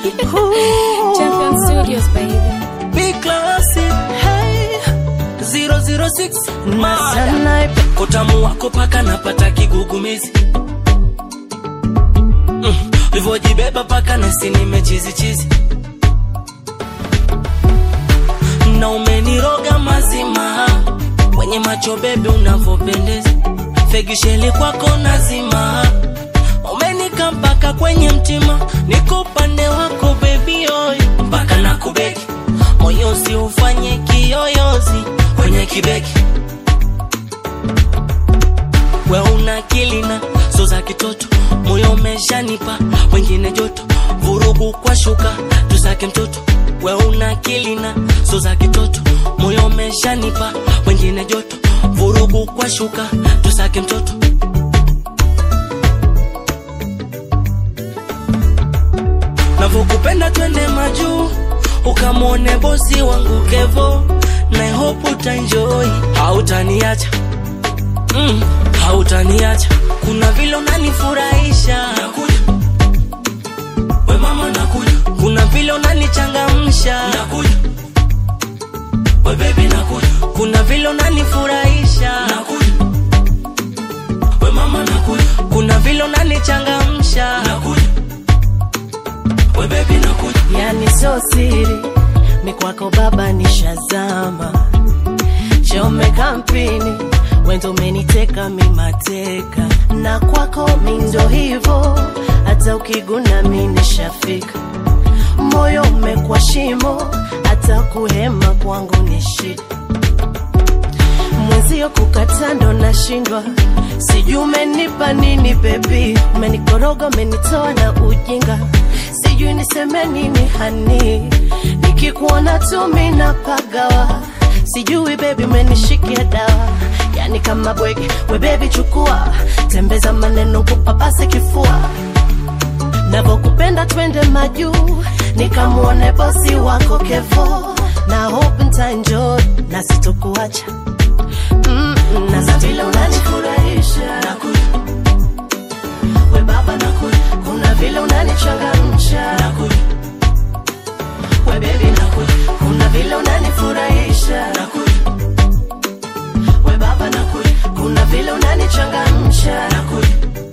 Champion Studios, baby. Big classic Hey, 006 Mada. sana Kotamu wako paka napata kigugumizi mm. Livojibeba paka nasi nimechizi chizi na umeniroga mazima kwenye macho bebe unavyopendeza fegisheli kwako nazima umenika mpaka kwenye mtima niko upande wako bebi oy mpaka na kubeki moyo si ufanye kiyoyozi kwenye kibeki we una akili na so za kitoto moyo umeshanipa wengine joto vurugu kwa shuka tusake mtoto we una akili na so za kitoto moyo umeshanipa wengine joto vurugu kwa shuka tusake mtoto navyokupenda twende majuu ukamwone bosi wangu kevo na hope utaenjoy hautaniacha mm, hautaniacha kuna vile unanifurahisha nakuja we mama nakuja kuna vile unanichangamsha nakuja we baby nakuja kuna vile unanifurahisha nakuja we mama nakuja kuna vile unanichangamsha nakuja we baby nakuja yani so siri mikwako baba nishazama chome kampini wendo umeniteka mimateka na kwako mindo hivo hata ukiguna mi nishafika moyo umekwa shimo hata kuhema kwangu ni shida mwenzio kukata ndo nashindwa sijui umenipa nini bebi umenikoroga umenitoa na ujinga sijui niseme nini hani nikikuona tu minapagawa sijui bebi umenishikia dawa yani kama bwege we bebi chukua tembeza maneno kupapase kifua navokupenda twende majuu nikamwone bosi wako kevo na hope ntaenjoy na sitokuacha mm, na za vile unanifurahisha nakuja we baba nakuja kuna vile unanichangamsha nakuja we bebi nakuja kuna vile unanifurahisha nakuja we baba nakuja kuna vile unanichangamsha nakuja